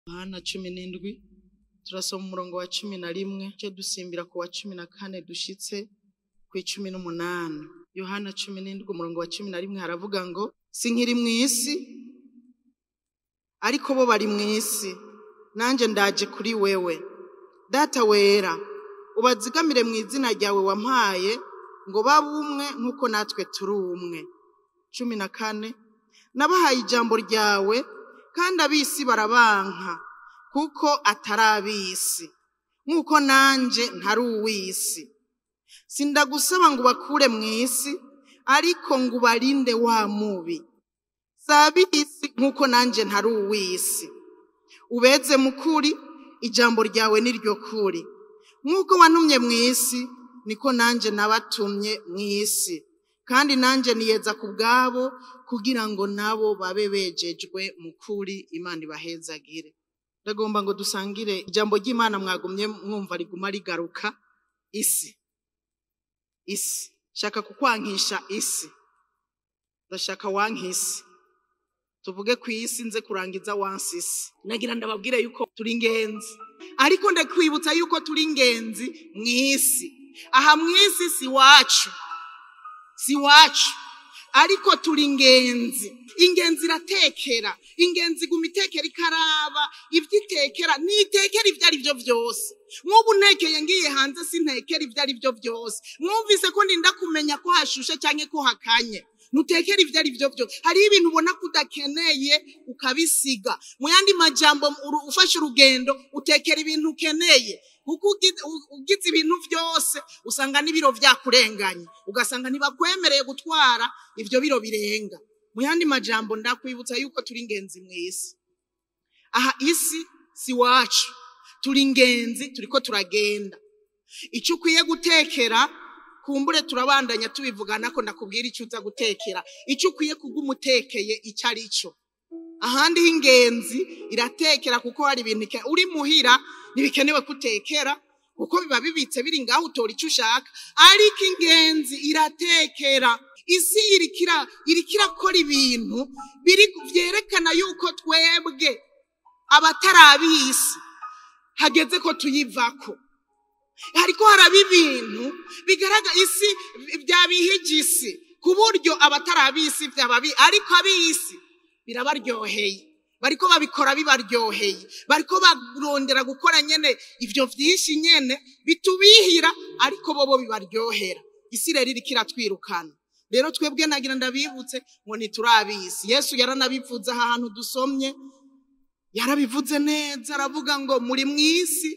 yohana cumi n'indwi turasoma umurongo wa cumi na rimwe cyo dusimbira ku wa cumi na kane dushitse ku icumi n'umunani yohana cumi n'indwi umurongo wa cumi na rimwe haravuga ngo si nkiri mu isi ariko bo bari mu isi nanjye ndaje kuri wewe data wera ubazigamire mu izina ryawe wampaye ngo babe umwe nk'uko natwe turi umwe cumi na kane nabahaye ijambo ryawe kandi ab'isi barabanka kuko atari ab'isi nk'uko nanjye ntari uw'isi sindagusaba ngo ubakure mu isi ariko ngo ubarinde wa mubi si ab'isi nk'uko nanjye ntari uw'isi ubeze mu kuri ijambo ryawe ni ryo kuri nk'uko wantumye mu isi niko nanjye nabatumye mu isi kandi nanjye niyeza ku bwabo kugira ngo nabo babe bejejwe mu kuri imana ibahezagire ndagomba ngo dusangire ijambo ry'imana mwagumye mwumva riguma rigaruka isi isi shaka kukwankisha isi ndashaka wankisi tuvuge ku isi nze kurangiza wansi isi nagira ndababwire yuko turi ingenzi ariko ndakwibutsa yuko turi ingenzi mu isi aha mu isi si wacu si wacu ariko turi ingenzi ingenzi iratekera ingenzi iguma itekera ikaraba ibyo itekera ntitekera ibyo ari byo byose nk'ubu ntekeye ngiye hanze sintekera ibyo ari byo byose mwumvise ko ndinda kumenya ko hashushe cyangwa ko hakanye ntutekera ibyo ari byo byose hariho ibintu ubona ko udakeneye ukabisiga mu yandi majambo ufashe urugendo utekera ibintu ukeneye kuko ugize ibintu byose usanga n'ibiro byakurenganye ugasanga ntibakwemereye gutwara ibyo biro birenga mu yandi majambo ndakwibutsa yuko turi ingenzi mu isi aha isi si wacu turi ingenzi turi ko turagenda icyo ukwiye gutekera kumbure turabandanya tubivugana ko ndakubwira icyo uza gutekera icyo ukwiye kuguma utekeye icyo ari cyo ahandi h'ingenzi iratekera kuko hari ibintu uri muhira ntibikenewe kutekera kuko biba bibitse biri ngaho utora icyo ushaka ariko ingenzi iratekera isi irikira irakora ibintu byerekana yuko twebwe abatari ab'isi hageze ko tuyivako hariko haraba ibintu bigaragara isi byabihigisi ku buryo abatari ab'isi byaba ariko ab'isi birabaryoheye bariko babikora bibaryoheye bariko barondera gukora nyene ivyo vyinshi nyene bitubihira ariko bobo bibaryohera isi rero iriko iratwirukana rero twebwe nagira ndabibutse ngo ntiturabisi yesu yaranabivuze aha hantu dusomye yarabivuze neza aravuga ngo muri mu isi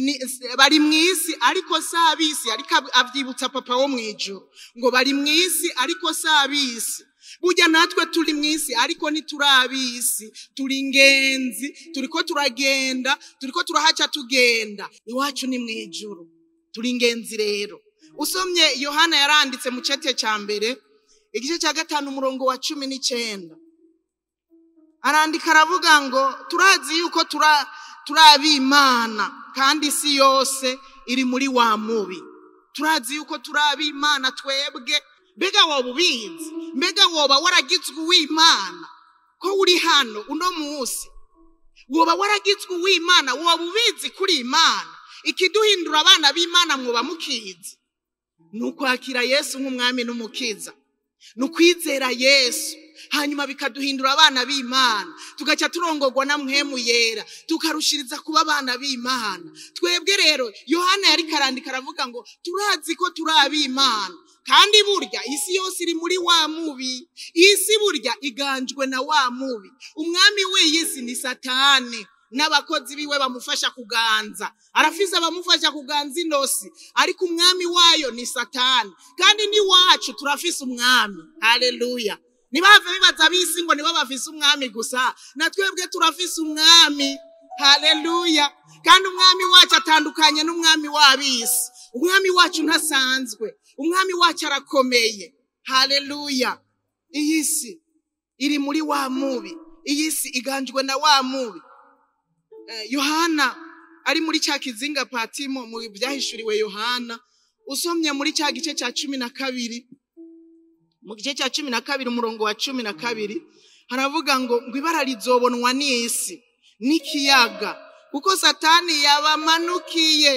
bari mu isi ariko si ab'isi ariko abyibutsa papa wo mu ijoro ngo bari mu isi ariko si ab'isi burya natwe turi mu isi ariko ntituri ab'isi turi ingenzi turi ko turagenda turi ko turahaca tugenda iwacu ni mu ijoro turi ingenzi rero usomye yohana yaranditse mu cete cya mbere igice cya gatanu umurongo wa cumi n'icyenda arandika aravuga ngo turazi yuko turi ab'imana kandi isi yose iri muri wa mubi turazi yuko turi ab'imana twebwe mbega woba ubizi mbega woba waragizwe uw'imana ko uri hano uno munsi woba waragizwe uw'imana woba ubizi kuri imana ikiduhindura abana b'imana mwoba mukizi ni ukwakira yesu nk'umwami n'umukiza ni ukwizera yesu hanyuma bikaduhindura abana b'imana tugaca turongorwa na mwemu yera tukarushiriza kuba abana b'imana twebwe rero yohana yari karandika aravuga ngo turazi ko turi ab'imana kandi burya isi yose iri muri wa mubi isi burya iganjwe na wa mubi umwami w'iyi si ni satani n'abakozi biwe bamufasha kuganza arafise abamufasha kuganza inosi ariko umwami wayo ni satani kandi n'iwacu turafise umwami haleluya ntibave bibaza ab'isi ngo nibo bafise umwami gusa na twebwe turafise umwami haleluya kandi umwami wacu atandukanye n'umwami w'ab'isi umwami wacu ntasanzwe umwami wacu arakomeye haleluya iyi si iri muri wa mubi iyi si iganjwe na wa mubi yohana ari muri cya kizinga patimo mu byahishuriwe yohana usomye muri cya gice cya cumi na kabiri mu gice cya cumi na kabiri umurongo wa cumi na kabiri haravuga ngo ngo ibara rizobonwa n'isi n'ikiyaga kuko satani yabamanukiye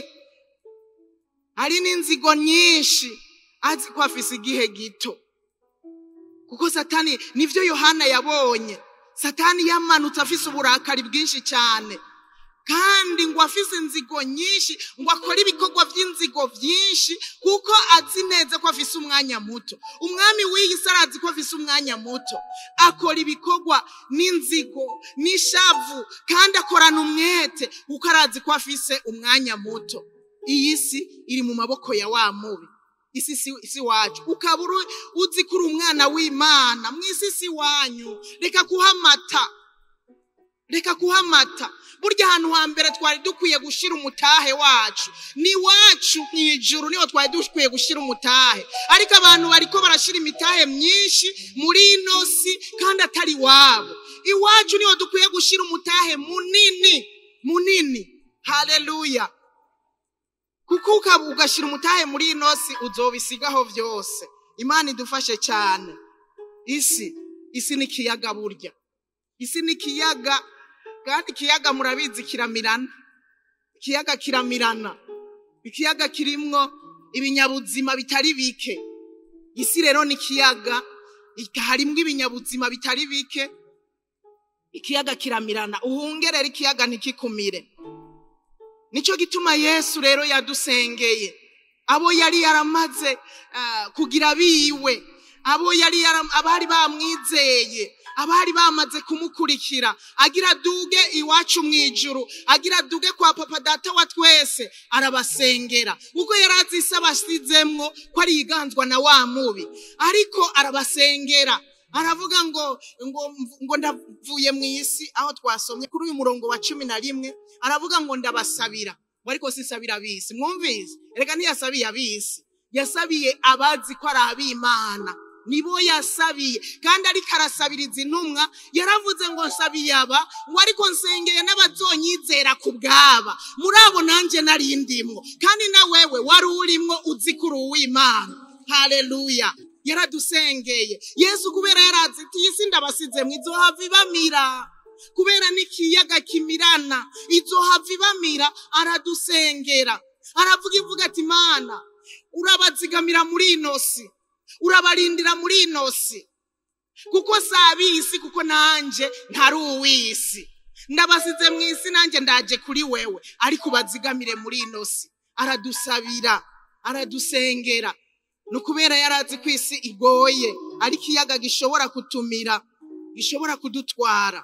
hari n'inzigo nyinshi azi ko afise igihe gito kuko satani nivyo yohana yabonye satani yamanutse afise uburakari bwinshi cyane kandi ngo afise inzigo nyinshi ngo akore ibikorwa by'inzigo byinshi kuko azi neza ko afise umwanya muto umwami w'iyi si arazi ko afise umwanya muto akora ibikorwa n'inzigo n'ishavu kandi akorana umwete kuko arazi ko afise umwanya muto iyi si iri mu maboko ya wa mubi isi si si wacu ukaba uri- uzi ko uri umwana w'imana mu isi si wanyu reka kuhamata reka kuhamata burya ahantu hambere twari dukwiye gushira umutahe wacu ni wacu mu ijuru niho twari dukwiye gushira umutahe ariko abantu bariko barashira imitahe myinshi muri ino si kandi atari wabo iwacu niho dukwiye gushira umutahe munini munini haleluya kuko ukaba ugashyira umutahe muri ino si uzobisigaho byose imana idufashe cyane isi isi ni ikiyaga burya isi ni ikiyaga kandi ikiyaga murabizi kiramirana ikiyaga kiramirana ikiyaga kirimwo ibinyabuzima bitari bike isi rero ni ikiyaga ika- harimwo ibinyabuzima bitari bike ikiyaga kiramirana uhungerere ikiyaga ntikikumire nicyo gituma yesu rero yadusengeye abo yari yaramaze ah, kugira biwe abo yari yaram- abari bamwizeye abari bamaze kumukurikira agira duge iwacu mu ijuru agira duge kwa papa data wa twese arabasengera ubwo yari azi isi abasizemwo ko ari yiganzwa na wa mubi ariko arabasengera aravuga ngo ngo ngo ndavuye mu isi aho twasomye kuri uyu murongo wa cumi na rimwe aravuga ngo ndabasabira ngo ariko sisabira abisi mwumvise reka ntiyasabiye abisi yasabiye abazi ko ari ab'imana nibo yasabiye kandi ariko arasabiriza intumwa yaravuze ngo nsabiye aba ngo ariko nsengeye n'abazonyizera ku bwaba muri abo nanjye nari ndimwo kandi na wewe wari urimwo uzi ko uri uw'imana haleluya yaradusengeye yesu kubera yarazi ati iyi si ndabasize mu izohava ibamira kubera n'ikiyaga kimirana izohava ibamira aradusengera aravuga ivuga ati mana urabazigamira muri ino si urabarindira muri ino si kuko si ab'isi kuko nanjye ntari uw'isi ndabasize mu isi nanjye ndaje kuri wewe ariko ubazigamire muri ino si aradusabira aradusengera ni ukubera yari azi ko isi igoye ari ikiyaga gishobora kutumira gishobora kudutwara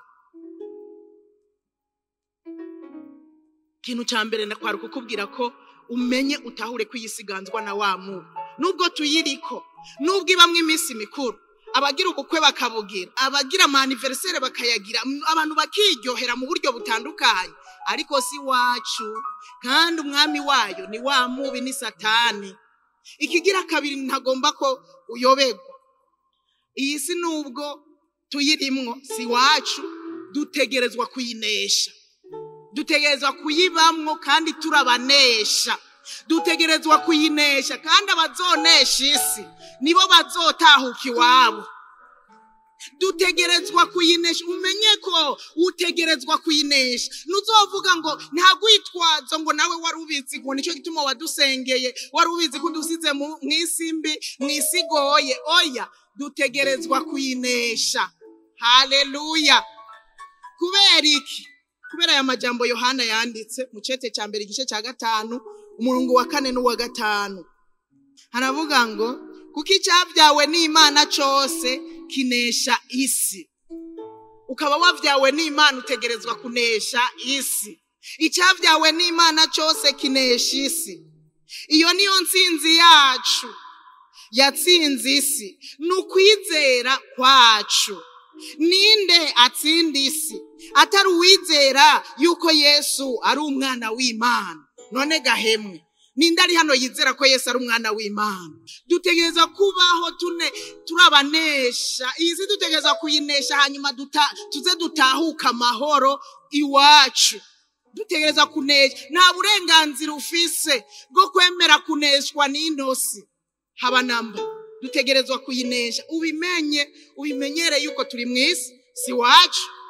ikintu cya mbere ndakwara kukubwira ko umenye utahure ko iyi si iganzwa na wa mubi nubwo tuyiriko nubwo ibamwo iminsi mikuru abagira ubukwe bakabugira abagira amaniveriseri bakayagira m- abantu bakiryohera mu buryo butandukanye ariko si wacu kandi umwami wayo ni wa mubi ni satani ikigira kabiri ntagomba ko uyoberwa iyi si nubwo tuyirimwo si wacu dutegerezwa kuyinesha dutegerezwa kuyibamwo kandi turabanesha dutegerezwa kuyinesha kandi abazonesha isi nibo bazotahuka iwabo dutegerezwa kuyinesha umenye ko utegerezwa kuyinesha ntuzovuga ngo nta rwitwazo ngo nawe wari ubizi ngo nicyo gituma wadusengeye wari ubizi ko udusize mu mu isi mbi mu isi igoye oya dutegerezwa kuyinesha haleluya kubera iki kubera aya majambo yohana yanditse mu cete cya mbere igice cya gatanu umurongo wa kane n'uwa gatanu haravuga ngo kuko icyabyawe n'imana cyose kinesha isi ukaba wabyawe n'imana utegerezwa kunesha isi icyabyawe n'imana cyose kinesha isi iyo niyo nsinzi yacu yatsinze isi ni ukwizera kwacu ninde atsinda isi atari uwizera yuko yesu ari umwana w'imana none gahemwe ninde ari hano yizera ko yesu ari umwana w'imana dutegereza kubaho tune turabanesha iyi si dutegereza kuyinesha hanyuma duta, tuze dutahuka amahoro iwacu dutegereza kunesha nta burenganzira ufise bwo kwemera kuneshwa n'intosi haba namba dutegerezwa kuyinesha ubimenye ubimenyere yuko turi mu isi si wacu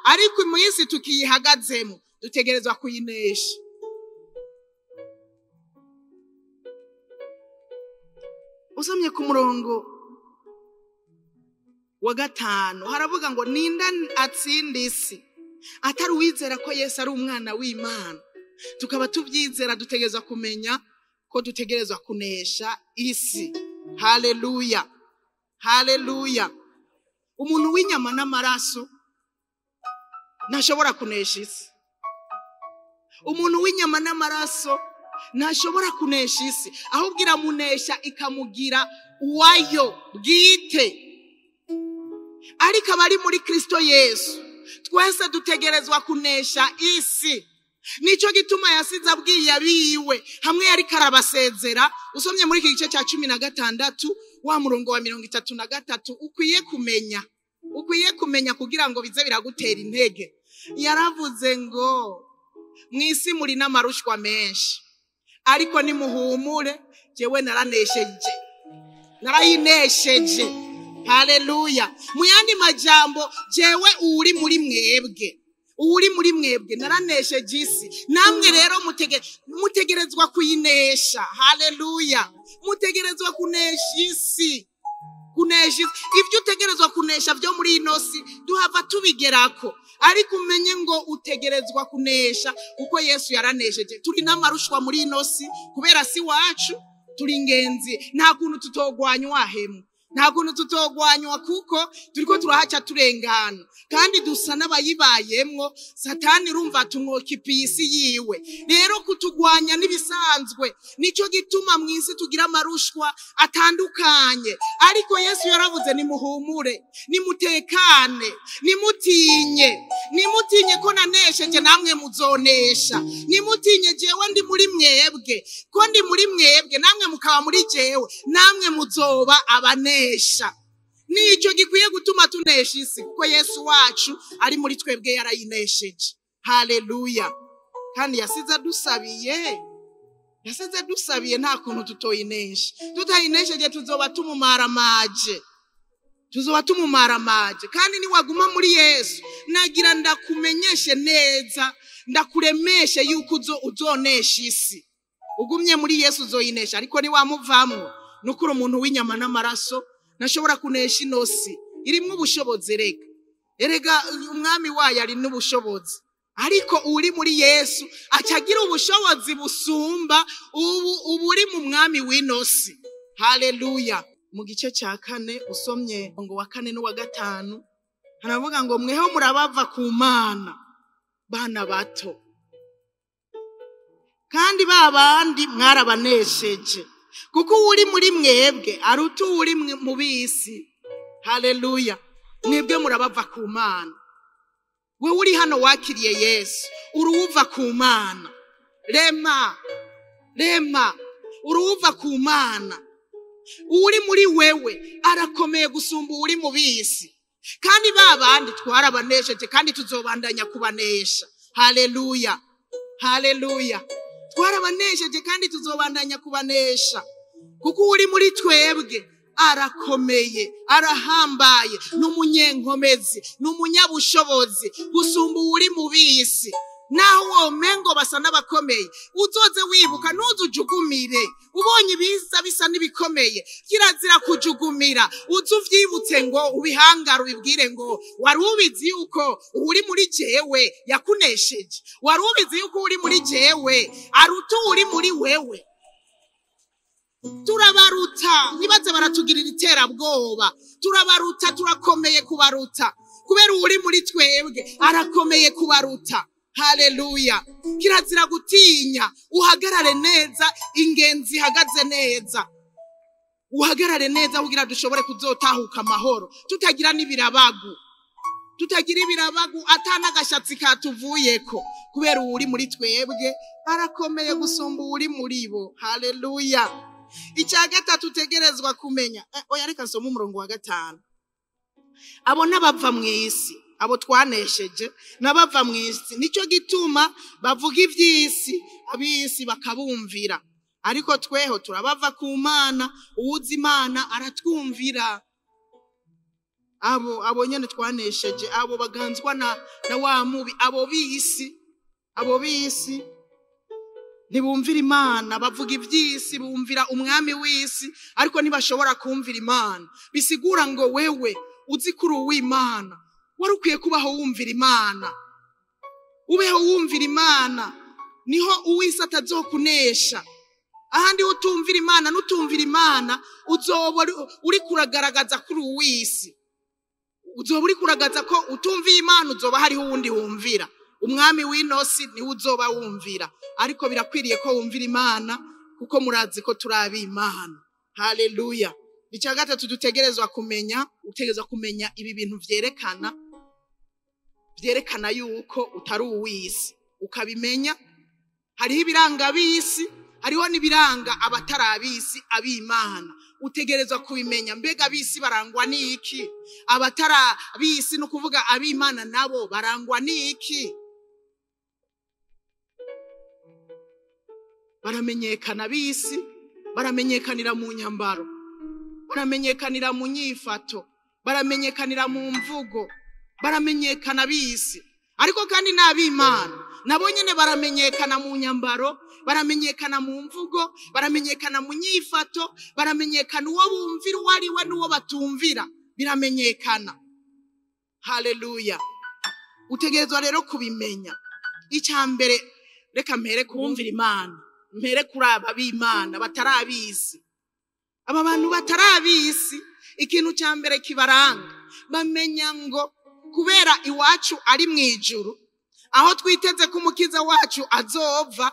ariko mu isi tukiyihagazemo dutegerezwa kuyinesha usomye ku murongo wa gatanu haravuga ngo ninda atsinda isi atari uwizera ko yesu ari umwana w'imana tukaba tubyizera dutegerezwa kumenya ko dutegerezwa kunesha isi haleluya haleluya umuntu w'inyama n'amaraso ntashobora kunesha isi umuntu w'inyama n'amaraso ntashobora kunesha isi ahubwo iramunesha ikamugira uwayo bwite ariko abari muri kirisito yesu twese dutegerezwa kunesha isi nicyo gituma yasize abwiye abiwe hamwe yari karabasezera usomye muri iki gice cya cumi na gatandatu wa murongo wa mirongo itatu na gatatu ukwiye kumenya ukwiye kumenya kugira ngo bize biragutera intege yaravuze ngo mu isi muri n'amarushwa menshi ariko nimuhumure jyewe naranesheje narayinesheje haleluya mu yandi majambo jyewe uri muri mwebwe uri muri mwebwe naranesheje isi namwe rero mutegerezwa kuyinesha haleluya mutegerezwa kunesha isi kunesha isi ibyo utegerezwa kunesha byo muri ino si duhava tubigerako ariko umenye ngo utegerezwa kunesha kuko yesu yaranesheje turi n'amarushwa muri ino si kubera si wacu turi ingenzi nta kuntu tutogwanywa hemu nta kuntu tutogwanywa kuko turiko turahaca turengana kandi dusa n'abayibayemwo satani urumva tumwokipiye isi yiwe rero kutugwanya n'ibisanzwe nicyo gituma mu isi tugira amarushwa atandukanye ariko yesu yaravuze nimuhumure nimutekane nimutinye nimutinye ko nanesheje namwe muzonesha nimutinye jewe ndi muri mwebwe ko ndi muri mwebwe namwe mukaba muri jewe namwe muzoba abanesha nicyo gikwiye gutuma tunesha isi kuko yesu wacu ari muri twebwe yarayinesheje haleluya kandi yasize adusabiye yasize dusabiye nta kuntu tutoyinesha tutayinesheje tuzoba tumumaramaje tuzoba tumumaramaje kandi niwaguma muri yesu nagira ndakumenyeshe neza ndakuremeshe yuko uzonesha isi ugumye muri yesu uzoyinesha ariko niwamuvamwo nukuri umuntu w'inyama n'amaraso ntashobora kunesha inosi irimo ubushobozi erega erega umwami wayo ari n'ubushobozi ariko uri muri yesu acagira ubushobozi busumba ubu ubu uri mu mwami w'inosi haleluya mu gice cya kane usomye ngo wa kane n'uwa gatanu haravuga ngo mweho murabava ku mana bana bato kandi ba bandi mwarabanesheje kuko uri muri mwebwe aruta uri mu bisi haleluya mwebwe murabava ku mana we uri hano wakiriye yesu uruwuva ku mana rema rema uruwuva ku mana uri muri wewe arakomeye gusumba uri mu bisi kandi ba bandi twarabanesheje kandi tuzobandanya kubanesha haleluya haleluya twarabanesheje kandi tuzobandanya kubanesha kuko uri muri twebwe arakomeye arahambaye ni umunyenkomezi ni umunyabushobozi gusumba uri mu bisi naho uwo mengo basa n'abakomeye uzoze wibuka ntuzujugumire ubonye ibiza bisa n'ibikomeye kirazira kujugumira uze uvyibutse ngo ubihangare ubibwire ngo wari ubizi yuko uri muri jewe yakunesheje wari ubizi yuko uri muri jewe aruta uri muri wewe turabaruta ntibaze baratugirira iterabwoba turabaruta turakomeye kubaruta kubera uri muri twebwe arakomeye kubaruta haleluya kirazira gutinya uhagarare neza ingenzi ihagaze neza uhagarare neza kugira dushobore kuzotahuka amahoro tutagira n'ibirabagu tutagira ibirabagu atanagashatsi katuvuyeko kubera uri muri twebwe arakomeye gusumba uri muri bo haleluya icya gatatu utegerezwa kumenya oya reka nsoma umurongo wa gatanu abo n'abava mu isi abo twanesheje n'abava mu isi nicyo gituma bavuga iby'isi ab'isi bakabumvira ariko tweho turabava ku mana uwuzi imana aratwumvira abo abo nyene twanesheje abo baganzwa na, na wa mubi abo b'isi abo b'isi ntibumvira imana bavuga iby'isi bumvira umwami w'isi ariko ntibashobora kumvira imana bisigura ngo wewe uzi kuri uw'imana wari ukwiye kubaho wumvira imana ubeho wumvira imana niho uw'isi atazokunesha ahandi ho utumvira imana n'utumvira imana uzoba uri- uri kuragaragaza kuri uw'isi uzoba uri kuragaza ko utumviye imana uzoba hariho uwundi wumvira umwami w'inosi niwe uzoba wumvira ariko birakwiriye ko wumvira imana kuko murazi ko turi ab'imana haleluya icya gatatu dutegerezwa kumenya utegerezwa kumenya ibi bintu vyerekana vyerekana yuko utari uw'isi ukabimenya hariho ibiranga ab'isi hariho n'ibiranga abatari ab'isi ab'imana utegerezwa kubimenya mbega ab'isi barangwa n'iki abatari ab'isi ni ukuvuga ab'imana nabo barangwa n'iki baramenyekana ab'isi baramenyekanira mu nyambaro baramenyekanira mu nyifato baramenyekanira mu mvugo baramenyekana ab'isi ariko kandi n'ab'imana nabo nyine baramenyekana mu nyambaro baramenyekana mu mvugo baramenyekana mu nyifato baramenyekana uwo bumvira uwo ari we n'uwo batumvira biramenyekana haleluya utegerezwa rero kubimenya icya mbere reka mpere kubumvira imana mpere kuri aba b'imana batari ab'isi aba bantu batari ab'isi ikintu cya mbere kibaranga bamenya ngo kubera iwacu ari mu ijuru aho twiteze ko umukiza wacu azova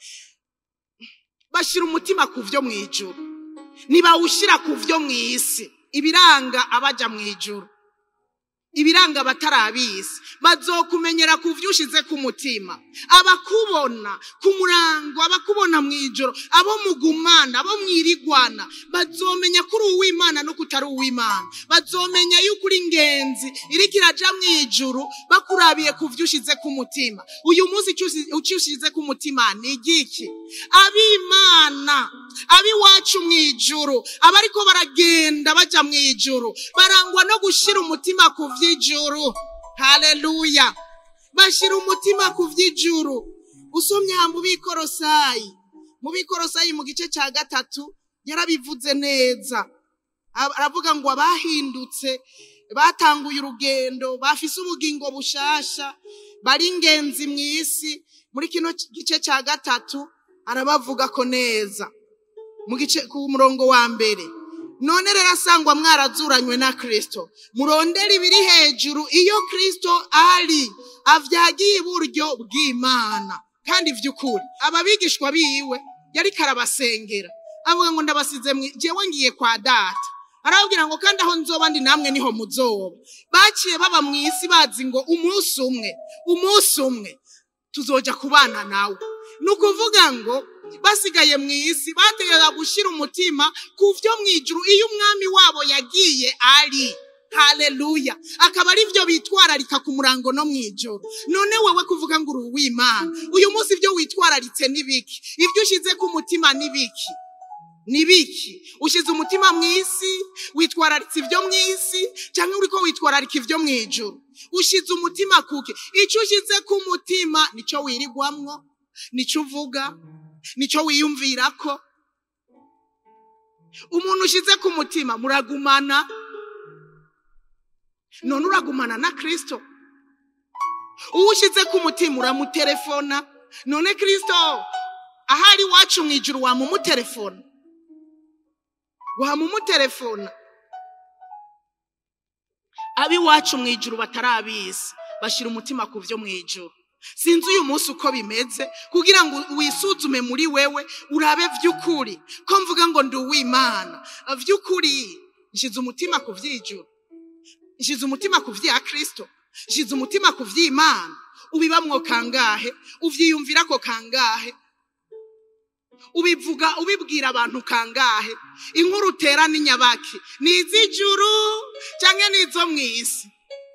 bashyira umutima ku byo mu ijuru ntibawushyira ku byo mu isi ibiranga abaja mu ijuru ibiranga abatari ab'isi bazokumenyera ku byo ushize ku mutima abakubona ku murango abakubona mu ijoro abo mugumana abo mwirigwana bazomenya kuri uw'imana no kutari uw'imana bazomenya yuko uri ingenzi iriko iraja mu ijuru bakurabiye ku byo ushize ku mutima uyu munsi icyo ushize ku mutima ni igiki ab'imana ab'iwacu mu ijuru abariko baragenda baja mu ijuru barangwa no gushira umutima ku vy'ijuru haleluya bashira umutima ku vy'ijuru usomye mu bikorosayi mu bikorosayi mu gice cya gatatu yarabivuze neza aravuga ngo abahindutse batanguye urugendo bafise ubugingo bushasha bari ingenzi mu isi muri kino gice cya gatatu arabavuga ko neza mu gice ku murongo wa mbere none rero asangwa mwarazuranywe na kirisito murondera ibiri hejuru iyo kirisito ari avyagiye iburyo bw'imana kandi vy'ukuri ababigishwa biwe yariko arabasengera avuga ngo ndabasize jewe ngiye kwa data arababwira ngo kandi aho nzoba ndi namwe niho muzoba baciye baba mu isi bazi ngo umunsi umwe umunsi umwe tuzoja kubana nawe ni ukuvuga ngo basigaye mu isi bategereza gushyira umutima ku byo mu ijuru iyo umwami wabo yagiye ari haleluya akaba ari byo bitwararika ku murango no mu ijoro none wowe kuvuga ngo uri uw'imana uyu munsi ibyo witwararitse ni biki ibyo ushyize ku mutima ni biki ni biki ushyize umutima mu isi witwararitse ibyo mu isi cyangwa uri ko witwararika ibyo mu ijoro ushyize umutima kuke icyo ushyize ku mutima nicyo wirigwamwo nicyo uvuga nicyo wiyumvira ko umuntu ushyize ku mutima muragumana none uragumana na kirisito uwo ushyize ku mutima uramutelefona none kirisito ahari iwacu mu ijoro wamumutelefona wamumutelefona ab'iwacu mu ijoro batari ab'isi bashyira umutima ku byo mu ijoro sinzi uyu munsi uko bimeze kugira ngo wisuzume muri wewe urabe by'ukuri ko mvuga ngo ndi uw'imana by'ukuri nshyize umutima ku by'ijoro nshyize umutima ku bya kirisito nshyize umutima ku by'imana ubibamwo kangahe ubyiyumvira ko kangahe ubivuga ubibwira abantu kangahe inkuru utera n'inyabaki ni iz'ijuru cyangwa ni izo mu isi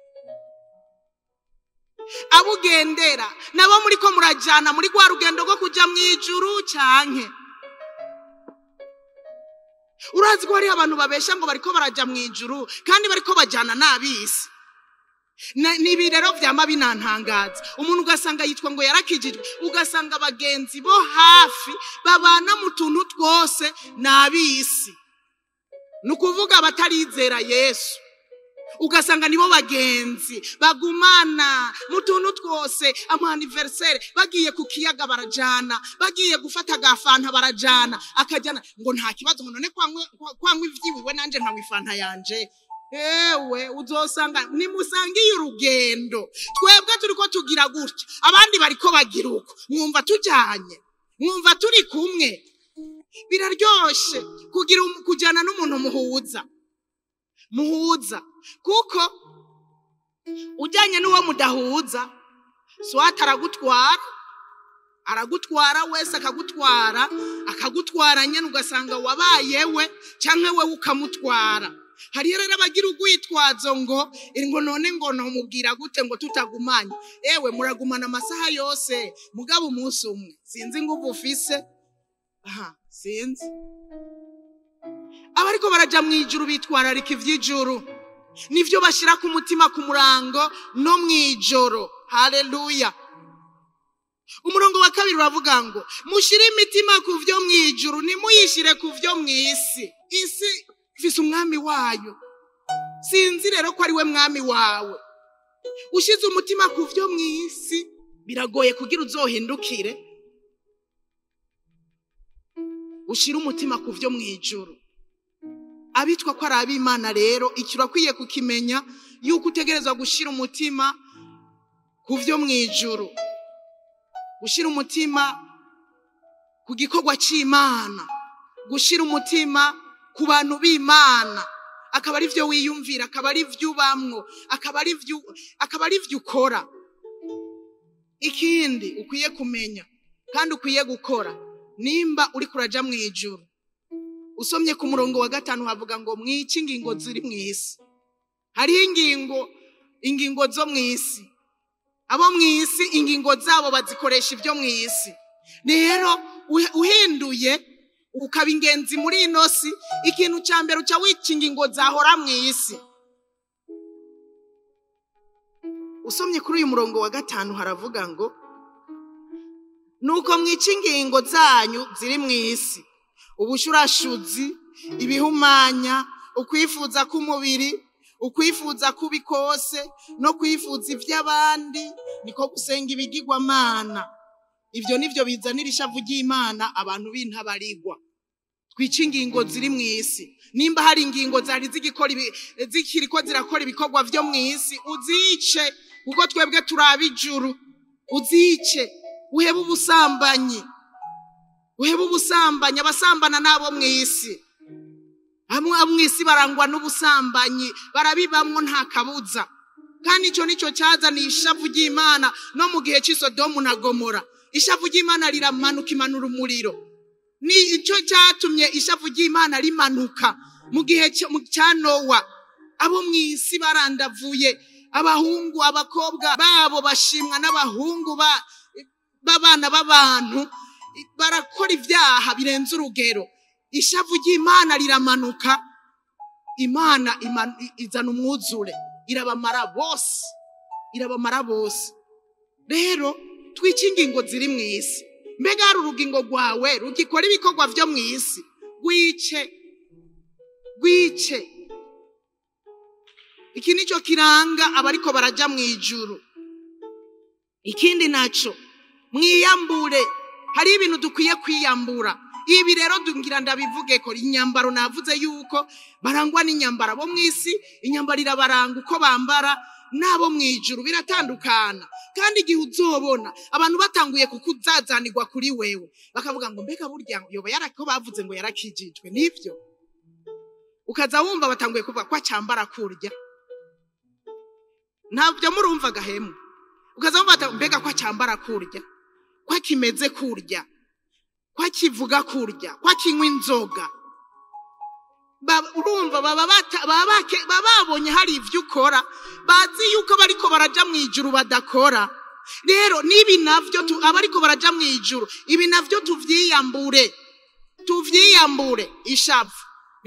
abo ugendera nabo muri ko murajyana muri rwa rugendo rwo kujya mu ijuru cyane urazi ko hariho abantu babesha ngo bariko baraja mu ijuru kandi bariko bajana n'abisi Na- ni ibi rero vyama binantangaza umuntu ugasanga yitwa ngo yarakijijwe ugasanga abagenzi bo hafi babana mu tuntu twose ni abisi ni ukuvuga abatarizera yesu ugasanga nibo bagenzi bagumana mu tuntu twose amaniveriseri bagiye ku kiyaga barajana bagiye gufata agafanta barajana akajyana ngo nta kibazo ngo none kwanywa- kwanywa ivyiwiwe nanje nkanywa ifanta yanje ewe uzosanga nimusangiye urugendo twebwe turiko tugira gutya abandi bariko bagira uko mwumva tujanye mwumva turi kumwe biraryoshe kugira um- kujana n'umuntu muhuza muhuza kuko ujyanye n'uwo mudahuza swata aragutwara aragutwara wese akagutwara akagutwara nyine ugasanga wabaye we cyangwa we ukamutwara hariyo rero abagira urwitwazo ngo "Eh, ngo none ngo ntumubwira gute ngo tutagumanye ewe muragumana amasaha yose mugabo umunsi umwe sinzi ngo uba ufise aha sinzi abariko baraja mu ijuru bitwararika ivy'ijuru nivyo bashira ku mutima ku murango no mw'ijoro haleluya umurongo wa kabiri uravuga ngo mushire imitima ku vyo mw'ijuru nimuyishire ku vyo mw'isi isi ifise umwami wayo sinzi rero ko ari we mwami wawe ushize umutima ku vyo mw'isi biragoye kugira uzohindukire ushire umutima ku vyo mw'ijuru abitwa ko ari ab'imana rero icyo urakwiye kukimenya yuko utegerezwa gushyira umutima ku byo mu ijuru gushyira umutima ku gikorwa cy'imana gushyira umutima ku bantu b'imana akaba ari byo wiyumvira akaba ari byo ubamwo akaba ari byo akaba ari byo ukora ikindi ukwiye kumenya kandi ukwiye gukora nimba uri kuraja mu ijuru usomye ku murongo wa gatanu havuga ngo mwice ingingo ziri mu isi hariho ingingo ingingo zo mu isi abo mu isi ingingo zabo bazikoresha ibyo mu isi rero uhe- uhinduye ukaba ingenzi muri ino si ikintu cya mbere uca wica ingingo zahora mu isi usomye kuri uyu murongo wa gatanu haravuga ngo nuko mwica ingingo zanyu ziri mu isi ubushurashuzi ibihumanya ukwifuza k'umubiri ukwifuza kubi kose no kwifuza iby'abandi niko gusenga ibigirwamana ibyo nibyo bizanira ishavu ry'imana abantu b'intabarigwa twica ingingo ziri mu isi nimba hari ingingo zari zigikora ibi- zikiriko zirakora ibikorwa byo mu isi uzice kuko twebwe turi ab'ijuru uzice uhebe ubusambanyi uhebe ubusambanyi abasambana n'abo mu isi bamwe abo mu isi barangwa n'ubusambanyi barabibamwo nta kabuza kandi icyo nicyo cyazaniye ishavu ry'imana no mu gihe cy'isodomu na gomora ishavu ry'imana riramanuka imanura umuriro ni icyo cyatumye ishavu ry'imana rimanuka mu gihe cyo- mu- cya nowa abo mu isi barandavuye abahungu abakobwa babo bashimwa n'abahungu ba- b'abana b'abantu barakora ibyaha birenze urugero ishavu ry'imana riramanuka imana imanu- i- izana umwuzure irabamara bose irabamara bose rero twica ingingo ziri mu isi mbega hari urugingo rwawe rugikora ibikorwa byo mu isi rwice rwice iki nicyo kiranga abariko baraja mu ijuru ikindi naco mwiyambure hari ibintu dukwiye kwiyambura ibi rero dungira ndabivuge ko inyambaro navuze yuko barangwa n'inyambaro abo mu isi inyambaro irabaranga uko bambara n'abo mu ijuru biratandukana kandi igihe uzobona abantu batanguye kukuzazanirwa kuri wewe bakavuga ngo mbega burya yoba yarako bavuze ngo yarakijijwe nibyo ukaza wumva batanguye kuvuga ko acyambara kurya ntabyo murumva gahemu ukaza wumva bata- mbega ko acyambara kurya ko akimeze kurya ko akivuga kurya ko akinywa inzoga Ba- urumva baba bata- baba bake- baba babonye hari ibyo ukora bazi yuko bariko baraja mu ijuru badakora rero n'ibi navyo tu- abariko baraja mu ijuru ibi navyo tuvyiyambure tuvyiyambure ishavu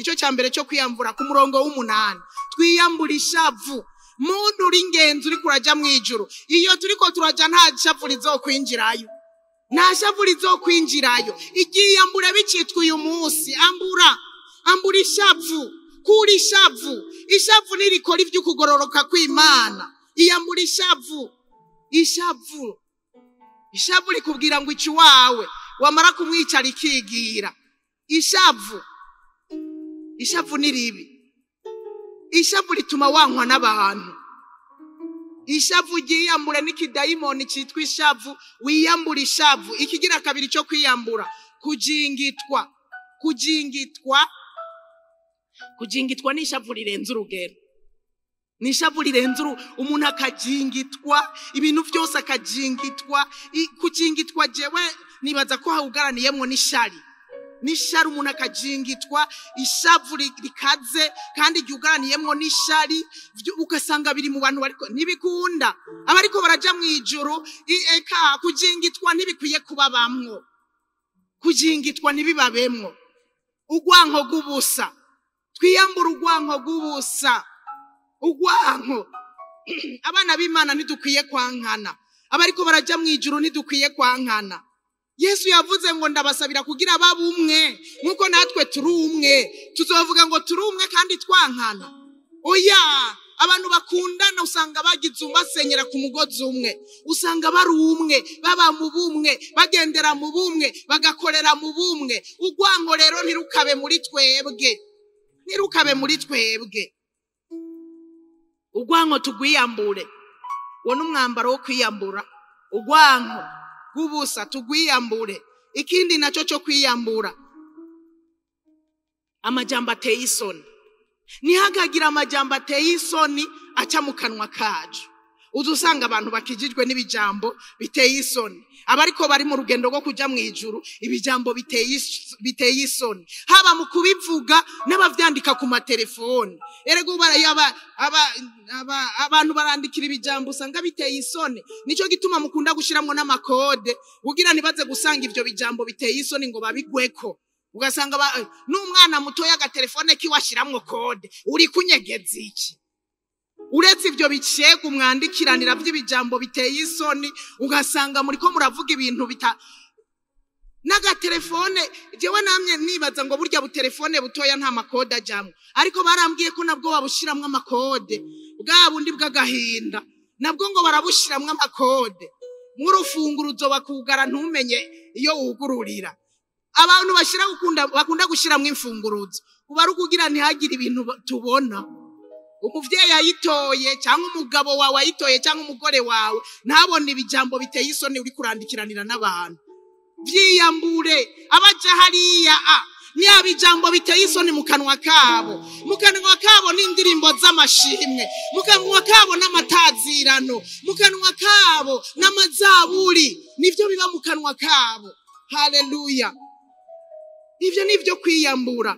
nicyo cya mbere cyo kwiyambura ku murongo w'umunani twiyambura ishavu muntu uri ingenzi uri kurajya mu ijuru iyo turi ko turajya nta shavu rizokwinjirayo nta shavu rizokwinjirayo igiyambure bicitwa uyu munsi ambura ambura ishavu kura ishavu ishavu ntirikora iby'ukugororoka kw'imana iyambura ishavu ishavu ishavu rikubwira ngo iki wawe wamara kumwicara ikigira ishavu ishavu ni ribi ishavu rituma wankwa n'abantu ishavu ryiyambure n'ikidayimoni cyitwa ishavu wiyambura ishavu ikigira kabiri cyo kwiyambura kujingitwa kujingitwa kujingitwa ni ishavu rirenze urugero ni ishavu rirenze umuntu akajingitwa ibintu byose akajingitwa kujingitwa jewe nibaza ko hawugaraniyemo n'ishari n'ishari umuntu akajingitwa ishavu rikaze kandi ryugaraniyemo n'ishari ugasanga biri mu bantu bariko ntibikunda abariko barajya mu ijoro eka kujingitwa ntibikwiye kuba bamwo kujingitwa ntibibabemwo urwanko rw'ubusa twiyambura urwanko rw'ubusa urwanko abana b'imana ntidukwiye kwankana abariko barajya mu ijoro ntidukwiye kwankana yesu yavuze ngo ndabasabira kugira babe umwe nk'uko natwe turi umwe tuzovuga ngo turi umwe kandi twankana oya abantu bakundana usanga bagize basenyera ku mugozi umwe usanga bari umwe baba mu bumwe bagendera mu bumwe bagakorera mu bumwe urwango rero ntirukabe muri twebwe ntirukabe muri twebwe urwanko tugwiyambure uwo ni umwambaro wo kwiyambura urwanko rw'ubusa tugwiyambure ikindi nacyo cyo kwiyambura amajyamba ateye isoni ntihagagire amajyamba ateye isoni aca mu kanwa kacu uza usanga abantu bakijijwe n'ibijambo biteye isoni abariko bari mu rugendo rwo kujya mu ijuru ibijambo biteye isoni haba mu kubivuga n'abavyandika ku matelefoni erega abantu barandikira ibijambo usanga biteye isoni nicyo gituma mukunda gushiramwo n'amakode kugira ntibaze gusanga ivyo bijambo biteye isoni ngo babigweko ugasanga n'umwana mutoya agatelefone kiwe ashiramwo kode uri kunyegeza iki uretse ibyo bicega umwandikiranira by'ibijambo biteye isoni ugasanga muri ko muravuga ibintu bita n'agatelefone jewe namwe nibaza ngo burya butelefone butoya nta makode ajyamo ariko barambwiye ko nabwo babushyiramo amakode bwa bundi bw'agahinda nabwo ngo barabushyiramo amakode nk'urufunguruzo bakugara ntumenye iyo wugururira abantu bashyira bakunda gushyiramo imfunguruzo uba ari ukugira ntihagire ibintu tubona umubyeyi ayitoye cyangwa umugabo wawe ayitoye cyangwa umugore wawe ntabone ibijambo biteye isoni uri kurandikiranira n'abantu byiyambure abaja hariya a niba ijambo biteye isoni mu kanwa kabo mu kanwa kabo n'indirimbo z'amashimwe mu kanwa kabo n'amatazirano mu kanwa kabo n'amazaburi nibyo biba mu kanwa kabo haleluya ibyo ni ibyo kwiyambura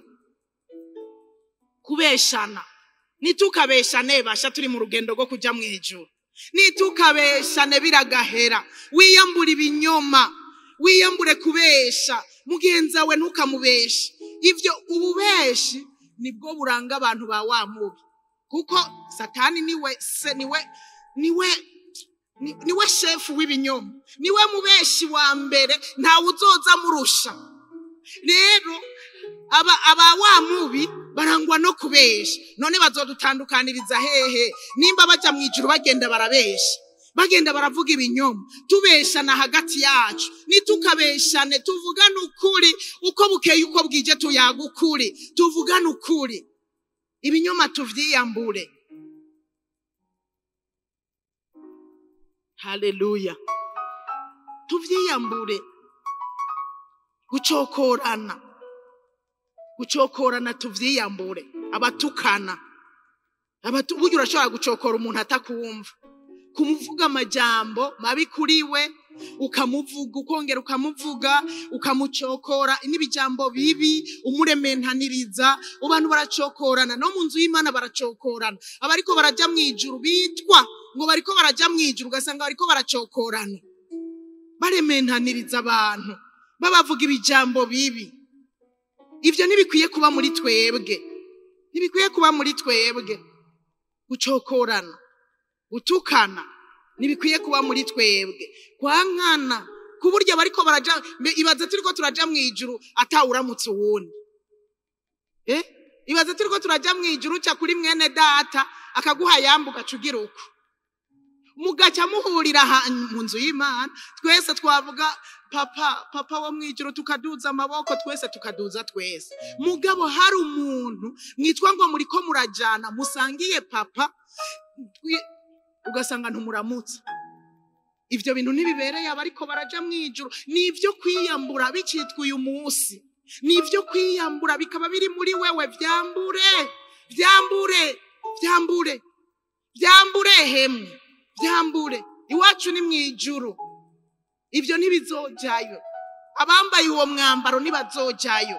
kubeshana nitukabeshane basha turi mu rugendo rwo kujya mu ijuru nitukabeshane biragahera wiyambure ibinyoma wiyambure kubesha mugenzi wawe ntukamubeshe ibyo ububeshi nibwo buranga abantu ba wa mubi kuko satani niwe se niwe niwe niwe shefu w'ibinyoma niwe mubeshi wa mbere ntawe uzoza murusha rero aba wa mubi barangwa no kubesha none bazodutandukaniriza hehe nimba bajya mu ijuru bagenda barabesha bagenda baravuga ibinyoma tubeshana hagati yacu nitukabeshane tuvugane ukuri uko bukeye uko bwije tuyaga ukuri tuvugane ukuri ibinyoma tuvyiyambure haleluya tuvyiyambure gucokorana gucokorana tuvyiyambure abatukana burya urashobora gucokora umuntu atakumva kumuvuga amajambo mabi kuri we ukamuvuga ukongera ukamuvuga ukamucokora n'ibijambo bibi umurementaniriza abantu baracokorana no mu nzu y'imana baracokorana abariko barajya mu ijuru bitwa ngo bariko barajya mu ijuru ugasanga bariko baracokorana barementaniriza abantu babavuga ibijambo bibi ibyo ntibikwiye kuba muri twebwe ntibikwiye kuba muri twebwe gucokorana gutukana ntibikwiye kuba muri twebwe kwankana ku buryo bariko baraja mbe- ibaze turiko turaja mu ijuru atawuramutse uwundi eh ibaze turiko turaja mu ijuru uca kuri mwene data akaguha yambu ugaca ugira uko mugaca muhurira aha- mu nzu y'imana twese twavuga papa papa wo mu ijuru tukaduza amaboko twese tukaduza twese mugabo hari umuntu mwitwa ngo muriko murajana musangiye papa twi- ugasanga ntumuramutsa ivyo bintu ntibibereye abariko baraja mu ijuru ni ivyo kwiyambura bicitwa uyu munsi ni ivyo kwiyambura bikaba biri muri wewe vyambure vyambure vyambure vyambure hemwe vyambure iwacu ni mu ijuru ivyo ntibizojayo abambaye uwo mwambaro ntibazojayo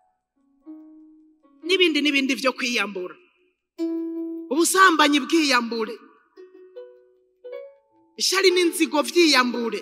n'ibindi n'ibindi vyo kwiyambura ubusambanyi bwiyambure ishari n'inzigo vyiyambure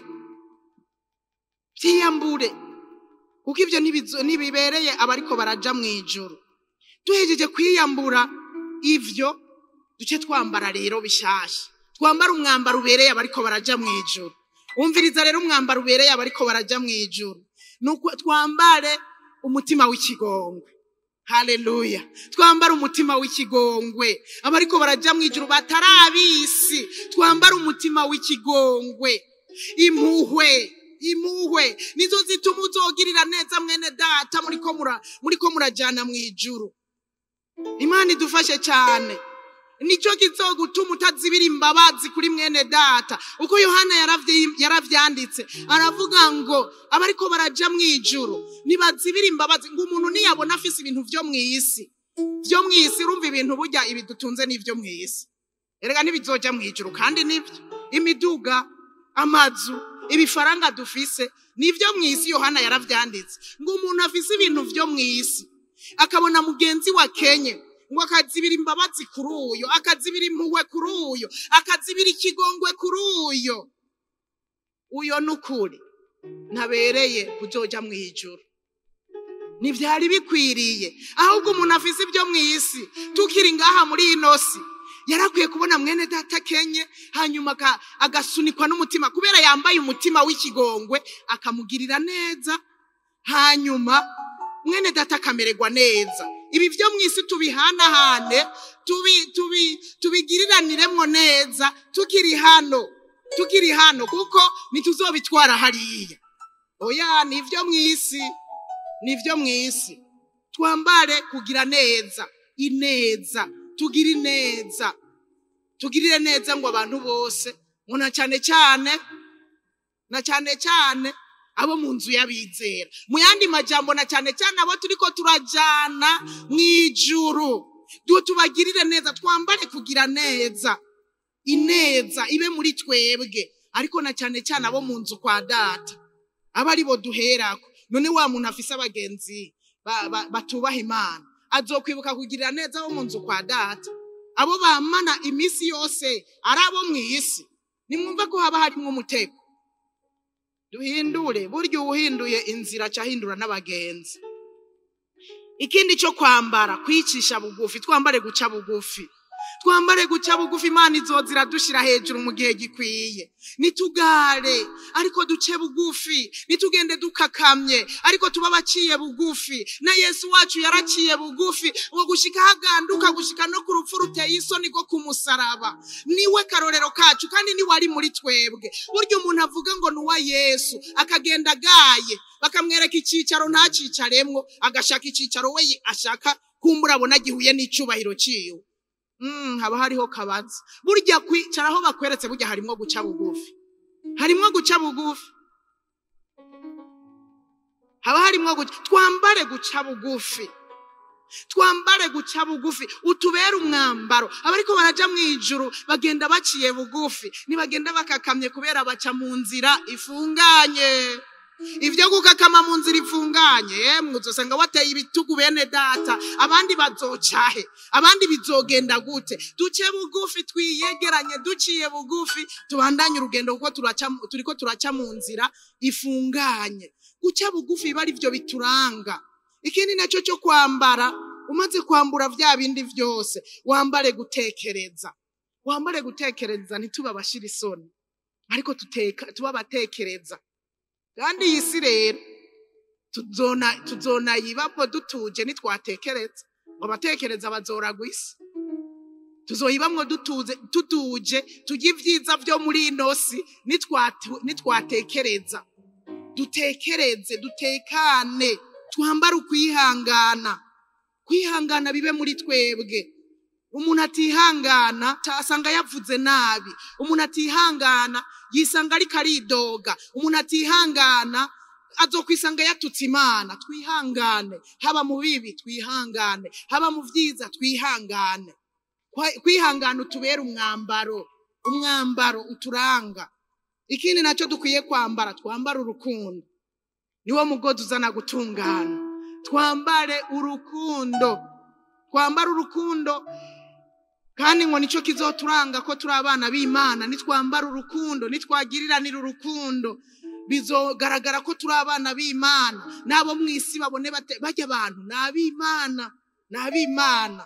vyiyambure kuko ivyo ntibizo- ntibibereye abariko baraja mu ijuru duhejeje kwiyambura ivyo duce twambara rero bishasha twambara umwambaro ubereye abariko baraja mu ijuru umviriza rero umwambaro ubereye abariko baraja mu ijuru nuko twambare umutima w'ikigongwe haleluya twambare umutima w'ikigongwe abariko baraja mu ijuru batarabisi twambare umutima w'ikigongwe impuhwe impuhwe nizo zituma uzogirira neza mwene data muriko mura- muriko murajana mu ijuru imana idufashe cyane nicyo kizogutuma utazibira imbabazi kuri mwene data uko yohana yaravyi- yaravyanditse aravuga ngo abariko baraja mu ijuru ntibazibira imbabazi ngo umuntu niyabona afise ibintu vyo mw'isi vyo mw'isi urumva ibintu burya ibi dutunze n'ivyo mw'isi erega ntibizoja mu ijuru kandi nivyo imiduga amazu ibifaranga dufise nivyo mw'isi yohana yaravyanditse ngo umuntu afise ibintu vyo mw'isi akabona mugenzi wa kenye ngo akazibira imbabazi kuri uyo akazibira impuhwe kuri uyo akazibira ikigongwe kuri uyo uyo n'ukuri ntabereye kuzoja mu ijuru ntivyari bikwiriye ahubwo umuntu afise ibyo mu isi tukiri ngaha muri ino si yarakwiye kubona mwene data kenye hanyuma aka- agasunikwa n'umutima kubera yambaye umutima w'ikigongwe akamugirira neza hanyuma mwene data akamererwa neza ibi byo mu isi tubihanahane tubi tubi tubigiriraniremwo neza tukiri hano tukiri hano kuko ntituzobitwara hariya oya ni ibyo mu isi ni ibyo mu isi twambare kugira neza ineza tugire ineza tugirire neza ngo abantu bose ngo na cyane cyane na cyane cyane abo mu nzu y'abizera mu yandi majambo na cyane cyane abo turiko turajana mu ijuru du tubagirire neza twambare kugira neza ineza ibe muri twebwe ariko na cyane cyane abo mu nzu kwa data aba ari bo duherako none wa muntu afise abagenzi ba- ba- batubaha imana azokwibuka kugirira neza abo mu nzu kwa data abo bamana iminsi yose ari abo mu isi nimwumve ko haba harimwo umutego duhindure burya uwuhinduye inzira acahindura n'abagenzi ikindi cyo kwambara kwicisha bugufi twambare guca bugufi twambare guca bugufi imana izoza iradushira hejuru mu gihe gikwiye nitugare ariko duce bugufi nitugende dukakamye ariko tuba abaciye bugufi na yesu wacu yaraciye bugufi ngo gushika haganduka gushika no ku rupfu ruteye isoni rwo ku musaraba niwe karorero kacu kandi niwe ari muri twebwe burya umuntu avuga ngo ni uwa yesu akagenda agaye bakamwereka icyicaro ntacicaremwo agashaka icyicaro we ashaka kumbura abona gihuye n'icyubahiro ciwe Mm, haba hariho kabaza burya kwicara aho bakweretse burya harimwo guca bugufi harimwo guca bugufi haba harimwo guca twambare guca bugufi twambare guca bugufi utubere umwambaro abariko baraja mu ijuru bagenda baciye bugufi ntibagenda bakakamye kubera baca mu nzira ifunganye ibyo gukakama mu nzira ifunganye yemwe uzosanga wateye ibitugu bene data abandi bazocahe abandi bizogenda gute duce bugufi twiyegeranye duciye bugufi tubandanye urugendo kuko turaca turiko turaca mu nzira ifunganye guca bugufi biba ari byo bituranga ikindi nacyo cyo kwambara umaze kwambura bya bindi byose wambare gutekereza wambare gutekereza ntitube abashira isoni ariko tuteka tuba abatekereza kandi iyi si rero tuzona tuzonayibamo dutuje nitwatekereza ngo abatekereza bazoragwa isi tuzoyibamwo dutuze tutuje tujye ibyiza byo muri ino si nitwatu- nitwatekereza dutekereze dutekane twambare ukwihangana kwihangana bibe muri twebwe umuntu atihangana asanga yavuze nabi umuntu atihangana yisanga ariko aridoga umuntu atihangana azokwisanga yatutse imana twihangane haba mu bibi twihangane haba mu byiza twihangane Kwa- kwihangana utubera umwambaro umwambaro uturanga ikindi nacyo dukwiye kwambara twambare urukundo niwo mugozi uzana gutungana twambare urukundo twambare urukundo kandi ngo nicyo kizoturanga ko turi abana b'imana nitwambara urukundo nitwagiriranira urukundo bizogaragara ko turi abana b'imana n'abo mu isi babone bate- bajya abantu ni ab'imana ni ab'imana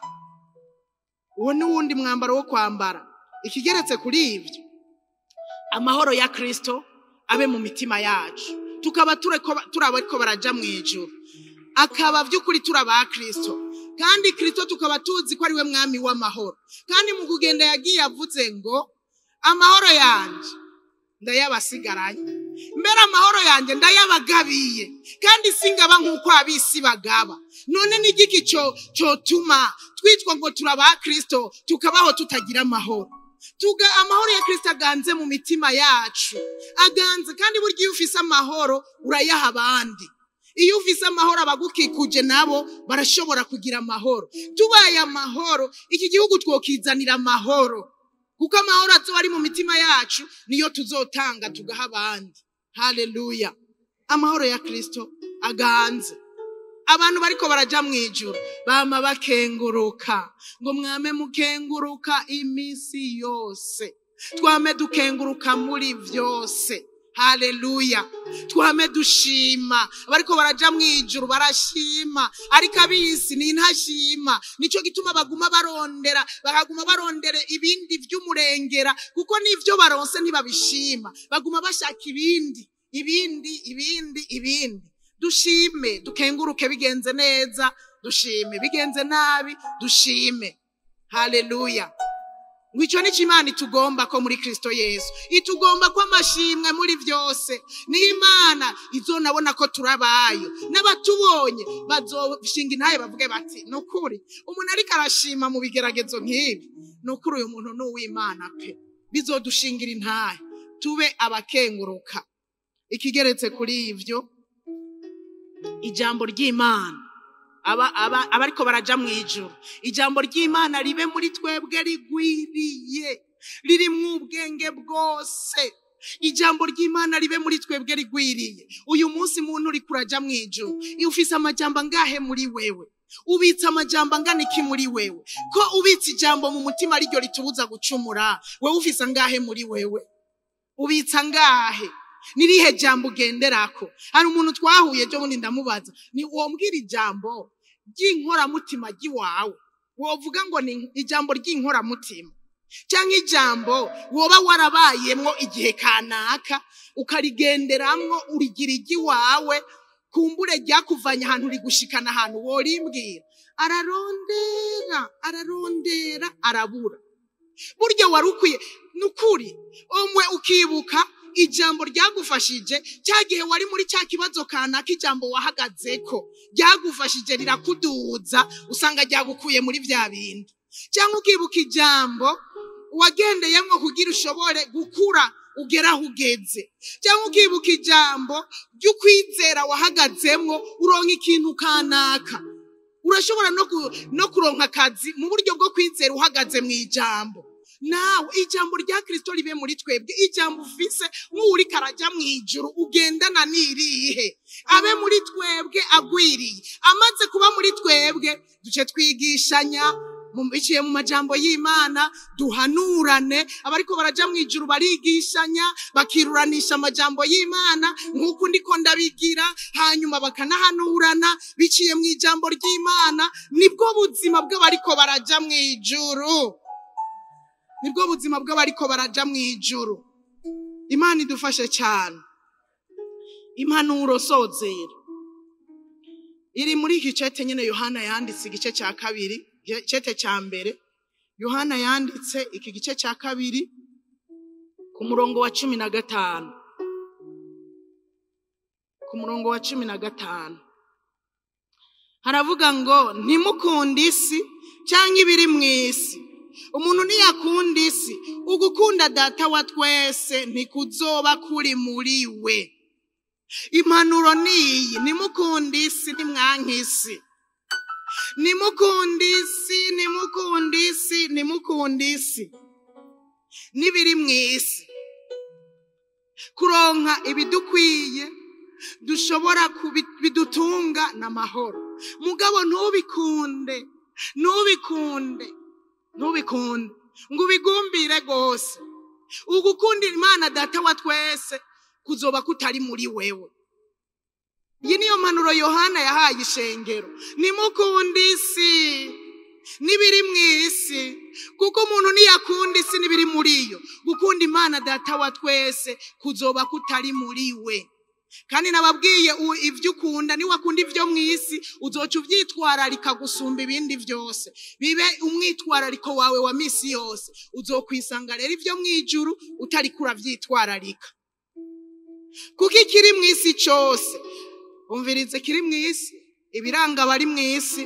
uwo ni wundi mwambaro wo kwambara ikigeretse kuri ibyo amahoro ya kirisito abe mu mitima yacu tukaba tureko- turi abariko baraja mu ijuru akaba by'ukuri turi aba kirisito kandi kirisito tukaba tuzi ko ari we mwami w'amahoro kandi mu kugenda yagiye avuze ngo amahoro yanjye ndayabasigaranye mbere amahoro yanjye ndayabagabiye kandi singaba nk'uko abisi bagaba none ni igiki cyo cyotuma twitwa ngo turi aba kirisito tukabaho tutagira amahoro tuga amahoro ya kirisito aganze mu mitima yacu aganze kandi burya iyo ufise amahoro urayaha abandi iyo ufise amahoro abagukikuje nabo barashobora kugira amahoro tubaye amahoro iki gihugu twokizanira amahoro kuko amahoro azoba ari mu mitima yacu niyo tuzotanga tugaha abandi haleluya amahoro ya kirisito aganze abantu bariko baraja mu ijuru bama bakenguruka ngo mwame mukenguruka iminsi yose twame dukenguruka muri byose haleluya twame dushima abariko baraja mu ijuru barashima ariko abisi ni ntashima nico gituma baguma barondera bakaguma barondera ibindi vy'umurengera kuko n'ivyo baronse ntibabishima baguma bashaka ibindi ibindi ibindi ibindi dushime dukenguruke bigenze neza dushime bigenze nabi dushime haleluya ngo icyo ni cyo imana itugomba ko muri kirisito yesu itugomba ko amashimwe muri byose niyo imana izonabona ko turabayo n'abatubonye bazoshinga intaye bavuge bati ni ukuri umuntu ariko arashima mu bigeragezo nk'ibi ni ukuri uyu muntu ni uw'imana pe bizodushingira intaye tube abakenguruka ikigeretse kuri ibyo ijambo ry'imana aba aba abariko baraja mu ijuru ijambo ry'imana ribe muri twebwe rigwiriye ririmwo ubwenge bwose ijambo ry'imana ribe muri twebwe rigwiriye uyu munsi muntu uri kuraja mu ijuru iyo ufise amajambo angahe muri wewe ubitse amajambo angana iki muri wewe ko ubitse ijambo mu mutima ariryo ritubuza gucumura wewe ufise angahe muri wewe ubitse angahe nirihe jambo ugenderako hari umuntu twahuye ejo bundi ndamubaza ni wombwira ijambo ry'inkoramutima ry'iwawe wovuga ngo ni ijambo ry'inkoramutima cyangwa ijambo woba warabayemwo igihe kanaka ukarigenderamwo urigira iry'iwawe kumbure ryakuvanye ahantu rigushikana ahantu worimbwira ararondera ararondera arabura burya wari ukwiye ni ukuri umwe ukibuka ijambo ryagufashije cya gihe wari muri cya kibazo kanaka ijambo wahagazeko ryagufashije rirakuduza usanga ryagukuye muri bya bindi cyangwa ukibuka ijambo wagendeyemo kugira ushobore gukura ugera aho ugeze cyangwa ukibuka ijambo ry'ukwizera wahagazemo uronka ikintu kanaka urashobora no ku- no kuronka akazi mu buryo bwo kwizera uhagaze mu ijambo nawe ijambo rya kirisito ribe muri twebwe ijambo ufise nk'uri karajya mu ijuru ugendana n'irihe abe muri twebwe agwiriye amaze kuba muri twebwe duce twigishanya mu- biciye mu majambo y'imana duhanurane abariko baraja mu ijuru barigishanya bakiruranisha amajambo y'imana nk'uko ndiko ndabigira hanyuma bakanahanurana biciye mu ijambo ry'imana nibwo buzima bw'abariko baraja mu ijuru nibwo buzima bw'abariko baraja mu ijuru imana idufashe cyane impanuro sozera iri muri iki cete nyine yohana yanditse igice cya kabiri cete cya mbere yohana yanditse iki gice cya kabiri ku murongo wa cumi na gatanu ku murongo wa cumi na gatanu haravuga ngo ntimukunde isi cyangwa ibiri mu isi umuntu ntiyakunda isi ugukunda data wa twese ntikuzoba kuri muri we impanuro ni iyi nimukunde isi nimwanke isi nimukunde isi nimukunde isi nimukunde isi n'ibiri mu isi kuronka ibidukwiye dushobora kubi- bidutunga n'amahoro mugabo ntubikunde ntubikunde ntubikunde ngo ubigumbire rwose ugukundira imana data wa twese kuzoba kutari muri wewe iyi niyo mpanuro yohana yahaye ishengero nimukunde isi n'ibiri mu isi kuko umuntu ntiyakunda isi n'ibiri muri yo gukunda imana data wa twese kuzoba kutari muri we kandi nababwiye u- ibyo ukunda niba akunda ibyo mu isi uzoca ubyitwararika gusumba ibindi byose bibe umwitwarariko wawe wa misi yose uzokwisanga rero ibyo mu ijuru utari kurabyitwararika kuko ikiri mu isi cyose umvirize kiri mu isi ibiranga abari mu isi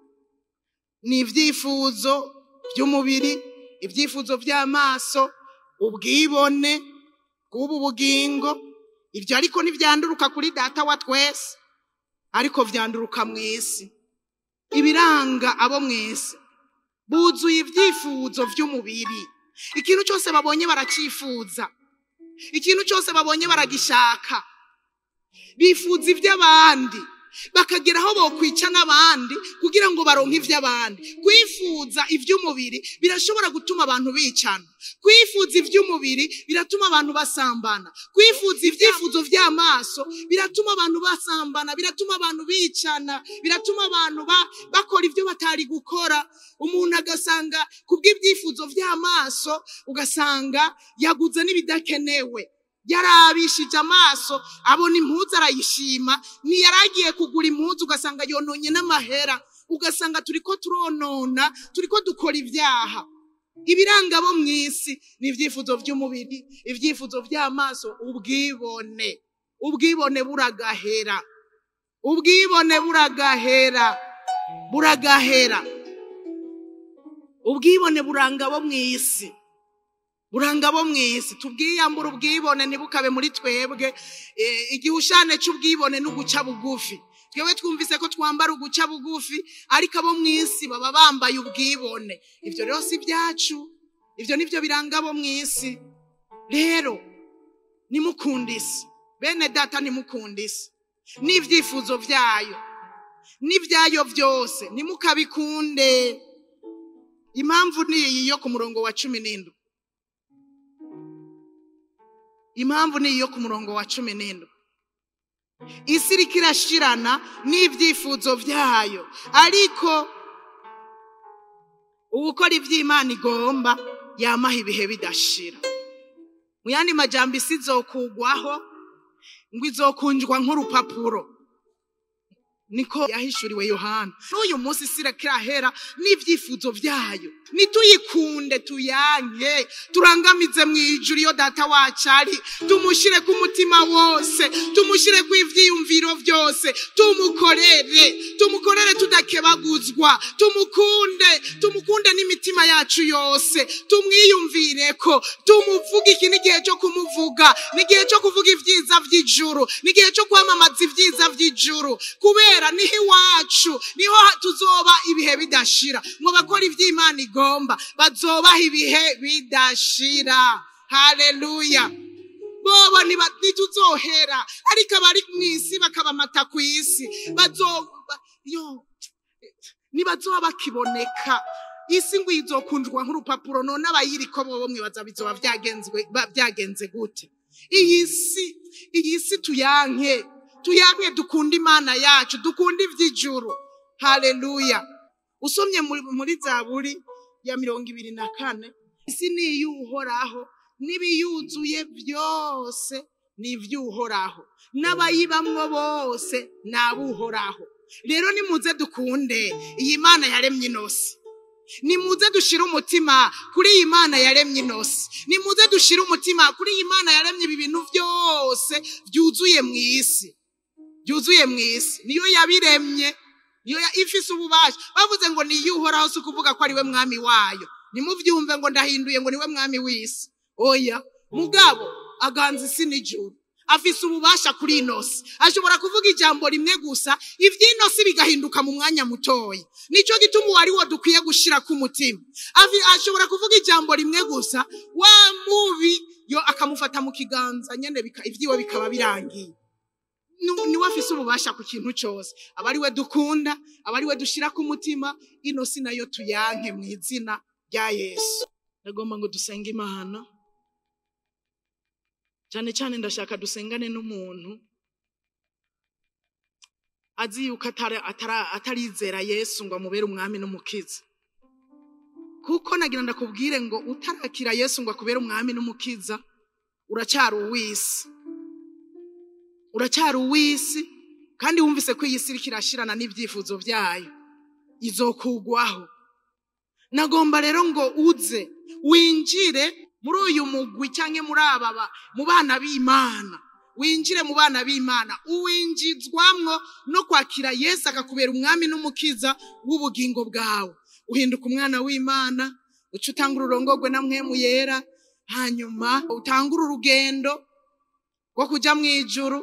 ni ibyifuzo by'umubiri ibyifuzo by'amaso ubwibone bw'ubu bugingo ibyo ariko ntibyanduruka kuri data wa twese ariko byanduruka mu isi ibiranga abo mu isi buzuye ibyifuzo by'umubiri ikintu cyose babonye baracyifuza ikintu cyose babonye baragishaka bifuza iby'abandi bakagera aho bokwica n'abandi kugira ngo baronke iby'abandi kwifuza iby'umubiri birashobora gutuma abantu bicana kwifuza iby'umubiri biratuma abantu basambana kwifuza ibyifuzo by'amaso biratuma abantu basambana biratuma abantu bicana biratuma abantu ba- bakora ibyo batari gukora umuntu agasanga kubw'ibyifuzo by'amaso ugasanga yaguze n'ibidakenewe yarabishije amaso abona impuzu arayishima ntiyaragiye kugura impuzu ugasanga yononye n'amahera ugasanga turiko turonona turiko dukora ibyaha ibiranga abo mu isi ni ibyifuzo by'umubiri ibyifuzo by'amaso ubwibone ubwibone buragahera ubwibone buragahera buragahera ubwibone buranga abo mu isi buranga abo mu isi tubwiyambura ubwibone ntibukabe muri twebwe Eh, igihushane cy'ubwibone ni uguca bugufi twebwe twumvise ko twambara uguca bugufi ariko abo mu isi baba bambaye ubwibone ibyo rero si ibyacu ibyo nibyo biranga abo mu isi rero nimukunde isi bene data nimukunde isi n'ibyifuzo byayo n'ibyayo byose nimukabikunde impamvu ni iyi yo ku murongo wa cumi n'indwi impamvu ni iyo ku murongo wa cumi n'indwi isi iriko irashirana n'ibyifuzo byayo ariko uwukora iby'imana igomba yamaha ibihe bidashira mu yandi majambo isi izokugwaho ngo izokunjwa nk'urupapuro niko yahishuriwe yohana n'uyu munsi isi iriko irahera n'ibyifuzo byayo nituyikunde tuyanke turangamize mu ijuru iyo data wacu ari tumushyire ku mutima wose tumushyire ku ibyiyumviro byose tumukorere tumukorere tudakebaguzwa tumukunde tumukunde n'imitima yacu yose tumwiyumvire ko tumuvuge iki n'igihe cyo kumuvuga n'igihe cyo kuvuga ibyiza by'ijuru n'igihe cyo kwamamaza ibyiza by'ijuru kubera niho iwacu niho tuzoba ibihe bidashira ngo bakora iby'imana igomba bazobaha ibihe bidashira haleluya bobo niba- ntituzohera ariko abari mu isi bakabamata ku isi bazoba yo nibazoba bakiboneka isi ngo izokundwa nk'urupapuro none abayiriko bobo mwibaza bizoba byagenzwe ba- byagenze gute iyi si iyi si tuyanke tuyanke dukunda imana yacu dukunda iby'ijuru haleluya usomye muri, muri zaburi ya mirongo ibiri na kane isi ni iy'uhoraho n'ibiyuzuye byose ni iby'uhoraho n'abayibamwo bose ni ab'uhoraho rero nimuze dukunde iyi mana yaremye inosi nimuze dushire umutima kuri iyi mana yaremye inosi nimuze dushire umutima kuri iyi mana yaremye ibi bintu byose byuzuye mu isi byuzuye mu isi niyo yabiremye niyo ya- ifise ububasha bavuze ngo niyo uhoraho si ukuvuga ko ari we mwami wayo nimubyumve ngo ndahinduye ngo niwe mwami w'isi oya mugabo aganza isi n'ijuru afise ububasha kuri inosi ashobora kuvuga ijambo rimwe gusa iby'inosi bigahinduka mu mwanya mutoya nicyo gituma uwo ari wo dukwiye gushira ku mutima Afi- ashobora kuvuga ijambo rimwe gusa wa mubi yo akamufata mu kiganza nyene bika- ivyiwe bikaba birangiye Nu- niwe afise ububasha ku kintu cyose aba ari we dukunda aba ari we dushira ku mutima ino si nayo tuyanke mu izina rya yesu ndagomba ngo dusenge imana cyane cyane ndashaka dusengane n'umuntu azi yuko atara- atara- atarizera yesu ngo amubere umwami n'umukiza kuko nagira ndakubwire ngo utarakira yesu ngo akubere umwami n'umukiza uracyari uw'isi uracyari uw'isi kandi wumvise ko iyi si iriko irashirana n'ibyifuzo byayo izokugwaho nagomba rero ngo uze winjire muri uyu mugwi cyangwa muri aba ba- mu bana b'imana winjire mu bana b'imana uwinjizwamwo no kwakira yesu akakubera umwami n'umukiza w'ubugingo bwawe uhinduka umwana w'imana uca utanga ururongogwe na mwemu yera hanyuma utangure urugendo rwo kujya mu ijuru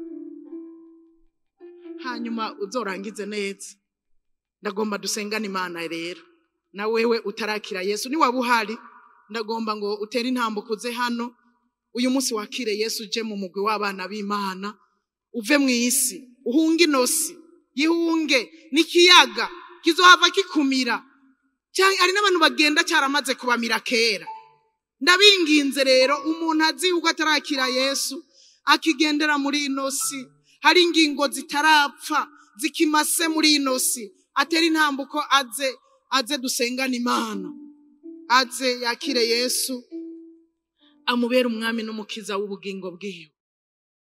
hanyuma uzorangize neza ndagomba dusengane imana rero na wewe utarakira yesu niwaba uhari ndagomba ngo utere intambuko uze hano uyu munsi wakire yesu uje mu mugwi w'abana b'imana uve mu isi uhunge inosi yihunge n'ikiyaga kizohava kikumira cyangwa hari n'abantu bagenda cyaramaze kubamira kera ndabinginze rero umuntu azi yuko atarakira yesu akigendera muri ino si hari ingingo zitarapfa zikimase muri ino si atera intambuko aze aze dusengane imana aze yakire yesu amubere umwami n'umukiza w'ubugingo bwiwe